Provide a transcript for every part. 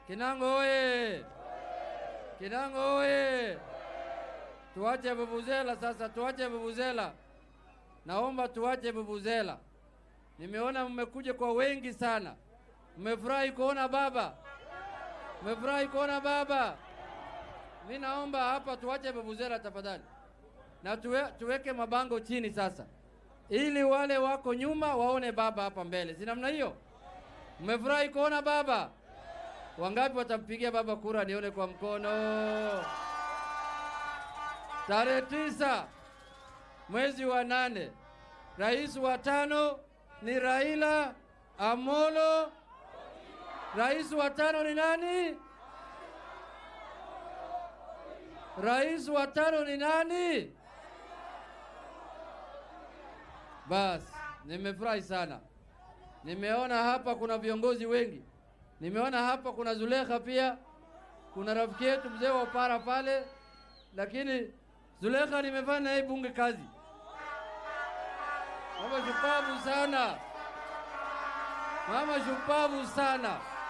Kinango oye! Kinango oye! Tuache vuvuzela sasa, tuache vuvuzela. Naomba tuache vuvuzela. Nimeona mmekuja kwa wengi sana, mmefurahi kuona baba, mmefurahi kuona baba. Mi naomba hapa tuache vuvuzela tafadhali, na tuwe, tuweke mabango chini sasa, ili wale wako nyuma waone baba hapa mbele, si namna hiyo? Mmefurahi kuona baba? Wangapi watampigia baba kura? Nione kwa mkono. Tarehe tisa mwezi wa nane, rais wa tano ni Raila Amolo. Rais wa tano ni nani? Rais wa tano ni nani? Basi, nimefurahi sana. Nimeona hapa kuna viongozi wengi. Nimeona hapa kuna Zulekha pia, kuna rafiki yetu mzee wa Upara pale, lakini Zulekha nimefanya naye bunge kazi. Mama shupavu sana, mama shupavu sana.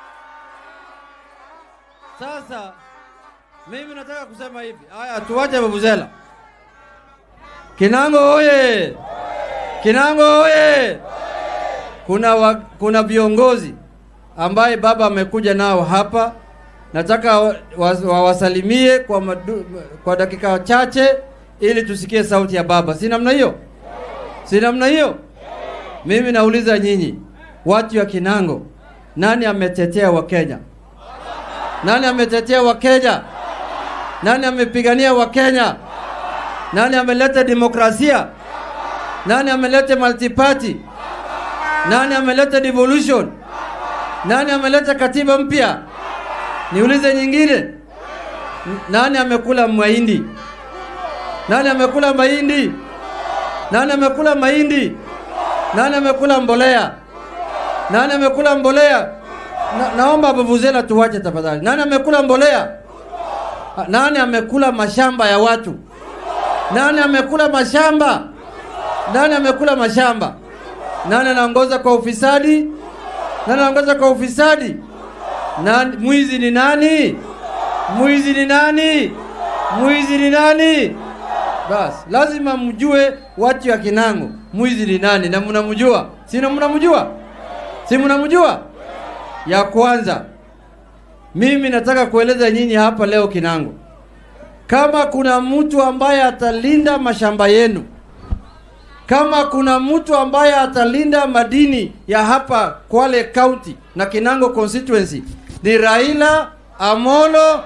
Sasa mimi nataka kusema hivi, haya, tuwache vuvuzela. Kinango oye! Kinango oye! Kuna, wa, kuna viongozi ambaye baba amekuja nao hapa, nataka wawasalimie wa, wa kwa, madu, kwa dakika chache ili tusikie sauti ya baba. Si namna hiyo? Si namna hiyo? Mimi nauliza nyinyi watu wa Kinango, nani ametetea Wakenya? Nani ametetea Wakenya? Nani amepigania Wakenya? Nani ameleta demokrasia? Nani ameleta multiparty? Nani ameleta devolution? Nani ameleta katiba mpya? Niulize nyingine, nani amekula mahindi? Nani amekula mahindi? Nani amekula mahindi? Nani amekula mbolea? Nani amekula mbolea? Na, naomba vuvuzela tuwache tafadhali. Nani amekula mbolea? Nani amekula mashamba ya watu? Nani amekula mashamba? Nani amekula mashamba? Nani anaongoza kwa ufisadi? Nani anaongoza kwa ufisadi? Nani, mwizi ni nani? Mwizi ni nani? Mwizi ni nani? Basi lazima mjue watu wa Kinango, mwizi ni nani, na mnamjua, si mnamjua? Si mnamjua? Ya kwanza, mimi nataka kueleza nyinyi hapa leo Kinango, kama kuna mtu ambaye atalinda mashamba yenu kama kuna mtu ambaye atalinda madini ya hapa Kwale County na Kinango constituency ni Raila Amolo.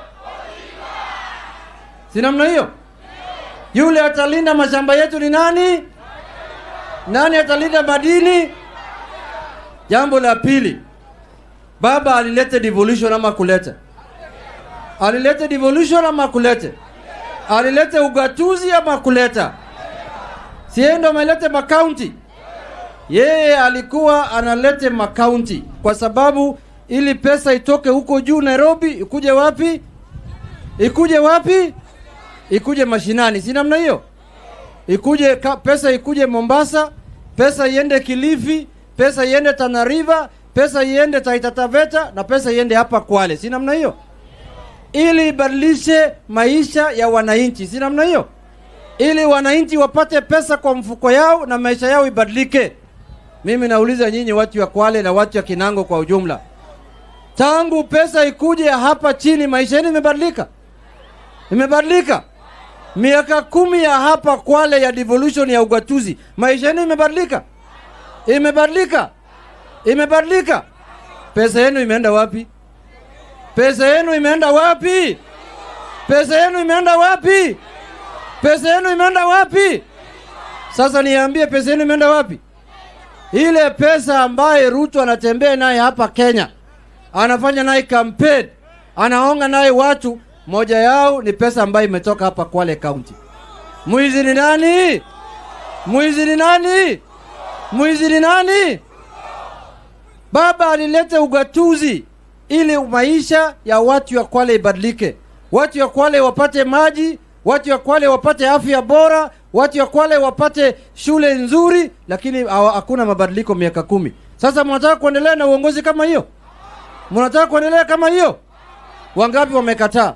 Si namna hiyo? Yule atalinda mashamba yetu ni nani? Nani atalinda madini? Jambo la pili, baba alilete devolution ama kulete? Alilete devolution ama kulete? Alilete ugatuzi ama kuleta? Sie ndo amelete makaunti. Yeye alikuwa analete makaunti kwa sababu ili pesa itoke huko juu Nairobi, ikuje wapi? Ikuje wapi? Ikuje mashinani, si namna hiyo? Ikuje ka, pesa ikuje Mombasa, pesa iende Kilifi, pesa iende Tana River, pesa iende Taita Taveta na pesa iende hapa Kwale, si namna hiyo? Ili ibadilishe maisha ya wananchi, si namna hiyo? ili wananchi wapate pesa kwa mfuko yao na maisha yao ibadilike. Mimi nauliza nyinyi watu wa Kwale na watu wa Kinango kwa ujumla, tangu pesa ikuje hapa chini, maisha yenu imebadilika? Imebadilika? Miaka kumi ya hapa Kwale ya devolution ya ugatuzi, maisha yenu imebadilika? Imebadilika? Imebadilika? Pesa yenu imeenda wapi? Pesa yenu imeenda wapi? Pesa yenu imeenda wapi? Pesa yenu imeenda wapi? Sasa niambie, pesa yenu imeenda wapi? Ile pesa ambaye Ruto anatembea naye hapa Kenya, anafanya naye campaign, anaonga naye watu, moja yao ni pesa ambayo imetoka hapa Kwale County. Mwizi ni nani? Mwizi ni nani? Mwizi ni nani? Baba alileta ugatuzi ili maisha ya watu ya Kwale ibadilike, watu ya Kwale wapate maji watu ya Kwale wapate afya bora, watu ya Kwale wapate shule nzuri, lakini hakuna mabadiliko miaka kumi. Sasa mnataka kuendelea na uongozi kama hiyo? Mnataka kuendelea kama hiyo? Wangapi wamekataa?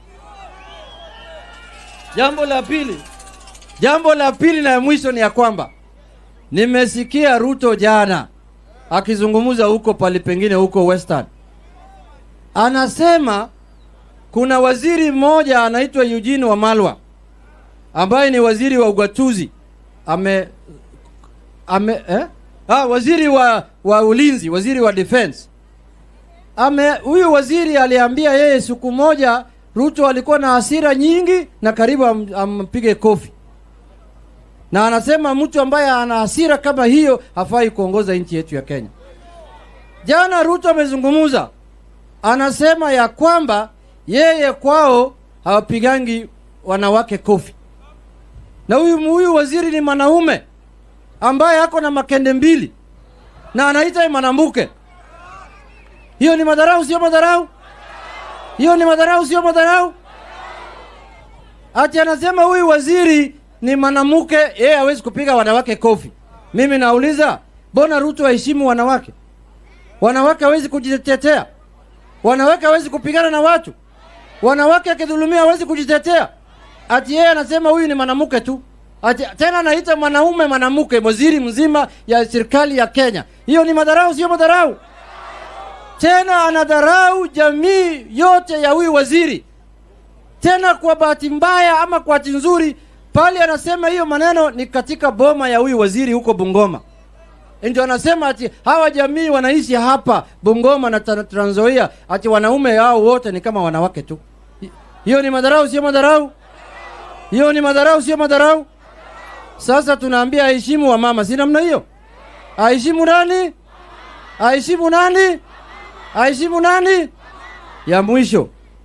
Jambo la pili, jambo la pili na ya mwisho ni ya kwamba nimesikia Ruto jana akizungumza huko pali pengine huko Western, anasema kuna waziri mmoja anaitwa Eugene Wamalwa ambaye ni waziri wa ugatuzi ame, ame eh? ah, waziri wa, wa ulinzi, waziri wa defense ame huyu waziri aliambia yeye siku moja Ruto alikuwa na hasira nyingi na karibu am, ampige kofi, na anasema mtu ambaye ana hasira kama hiyo hafai kuongoza nchi yetu ya Kenya. Jana Ruto amezungumza, anasema ya kwamba yeye kwao hawapigangi wanawake kofi, na huyu huyu waziri ni mwanaume ambaye ako na makende mbili na anaita mwanamke. Hiyo ni madharau, sio madharau? Hiyo ni madharau, sio madharau? Ati anasema huyu waziri ni mwanamke, yeye hawezi kupiga wanawake kofi. Mimi nauliza, mbona Ruto aheshimu wanawake? Wanawake hawezi kujitetea, wanawake hawezi kupigana na watu, wanawake akidhulumia hawezi kujitetea. Ati yeye anasema huyu ni mwanamke tu, ati tena anaita mwanaume mwanamke, waziri mzima ya serikali ya Kenya. Hiyo ni madharau, sio madharau? Tena anadharau jamii yote ya huyu waziri, tena kwa bahati mbaya ama kwa bahati nzuri, pale anasema hiyo maneno ni katika boma ya huyu waziri huko Bungoma. Ndio anasema ati hawa jamii wanaishi hapa Bungoma na Tra- Trans Nzoia, ati wanaume hao wote ni kama wanawake tu. Hi- Hiyo ni madharau, sio madharau? Hiyo ni madharau, sio madharau? Sasa tunaambia aheshimu wa mama, si namna hiyo? Aheshimu nani? Aheshimu nani? Aheshimu nani? Ya mwisho,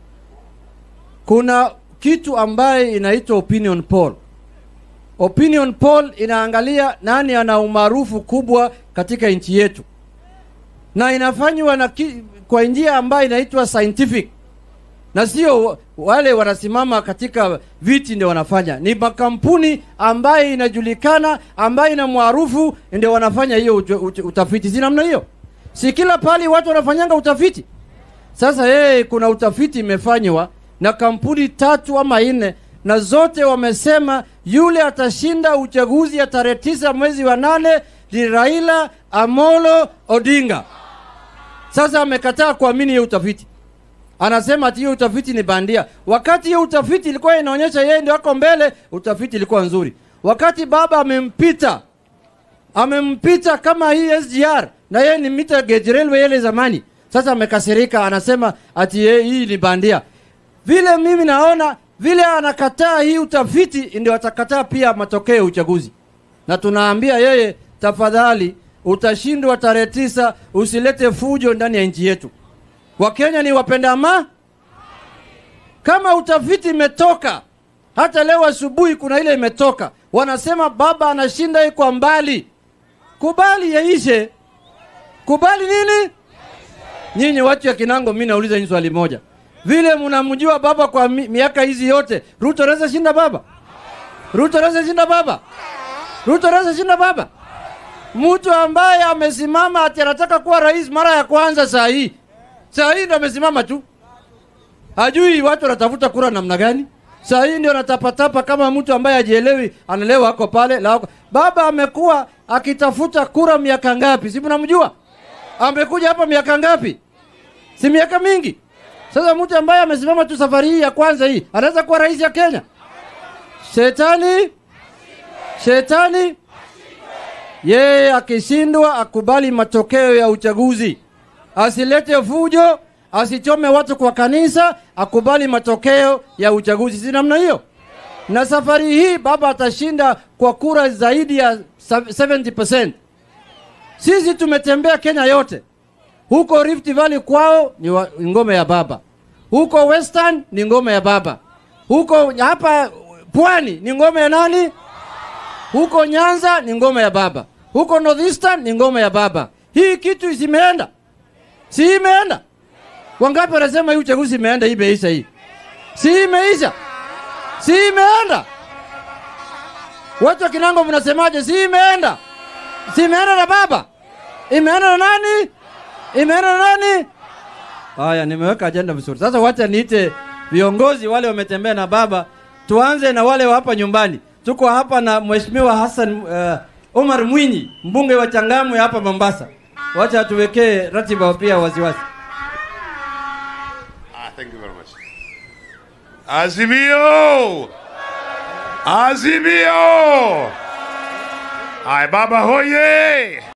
kuna kitu ambaye inaitwa opinion poll. Opinion poll inaangalia nani ana umaarufu kubwa katika nchi yetu, na inafanywa na ki, kwa njia ambayo inaitwa scientific, na sio wale wanasimama katika viti ndio wanafanya, ni makampuni ambayo inajulikana, ambayo ina maarufu ndio wanafanya hiyo uju- uju- utafiti. Si namna hiyo? Si kila pali watu wanafanyanga utafiti. Sasa yeye kuna utafiti imefanywa na kampuni tatu ama nne, na zote wamesema yule atashinda uchaguzi ya tarehe tisa mwezi wa nane ni Raila Amolo Odinga. Sasa amekataa kuamini hiyo utafiti, anasema ati hiyo utafiti ni bandia, wakati hiyo utafiti ilikuwa inaonyesha yeye ndio ako mbele. Utafiti ilikuwa nzuri, wakati baba amempita amempita kama hii SGR na yeye ni mita gauge railway ile zamani. Sasa amekasirika, anasema ati yeye hii ni bandia. Vile mimi naona vile anakataa hii utafiti, ndio atakataa pia matokeo ya uchaguzi, na tunaambia yeye, tafadhali, utashindwa tarehe tisa, usilete fujo ndani ya nchi yetu. Wakenya ni wapenda ama kama utafiti imetoka hata leo asubuhi kuna ile imetoka, wanasema baba anashinda hii kwa mbali. Kubali yaishe, kubali nini? Nyinyi watu ya Kinango, mimi nauliza nyinyi swali moja, vile mnamjua baba kwa mi, miaka hizi yote, Ruto anaweza shinda baba? Ruto anaweza shinda baba? Ruto anaweza shinda baba? Mtu ambaye amesimama ati anataka kuwa rais mara ya kwanza, saa hii saa hii ndo amesimama tu hajui watu wanatafuta kura namna gani. Saa hii ndio anatapatapa kama mtu ambaye hajielewi, analewa ako pale la wako. Baba amekuwa akitafuta kura miaka ngapi? Si mnamjua? Amekuja hapa miaka ngapi? Si miaka mingi. Sasa mtu ambaye amesimama tu safari hii ya kwanza hii anaweza kuwa rais ya Kenya? Shetani, shetani yeye akishindwa akubali matokeo ya uchaguzi, asilete fujo, asichome watu kwa kanisa, akubali matokeo ya uchaguzi. Si namna hiyo? Na safari hii baba atashinda kwa kura zaidi ya 70%. Sisi tumetembea Kenya yote, huko Rift Valley kwao ni wa- ngome ya baba, huko Western ni ngome ya baba, huko hapa pwani ni ngome ya nani? Huko Nyanza ni ngome ya baba, huko Northeastern ni ngome ya baba. Hii kitu isimeenda, si imeenda? Wangapi wanasema hii uchaguzi imeenda, hii imeisha, hii si imeisha, si imeenda? Watu wa Kinango mnasemaje? Si imeenda, si imeenda na baba, imeenda na nani? Imeenda na nani? Haya, nimeweka ajenda vizuri. Sasa wacha niite viongozi wale wametembea na baba. Tuanze na wale wa hapa nyumbani. Tuko hapa na Mheshimiwa Hassan uh, Omar Mwinyi, mbunge wa Changamwe hapa Mombasa. Wacha tuwekee ratiba pia waziwazi. Ah, thank you very much. Azimio! Azimio! Ay, baba hoye!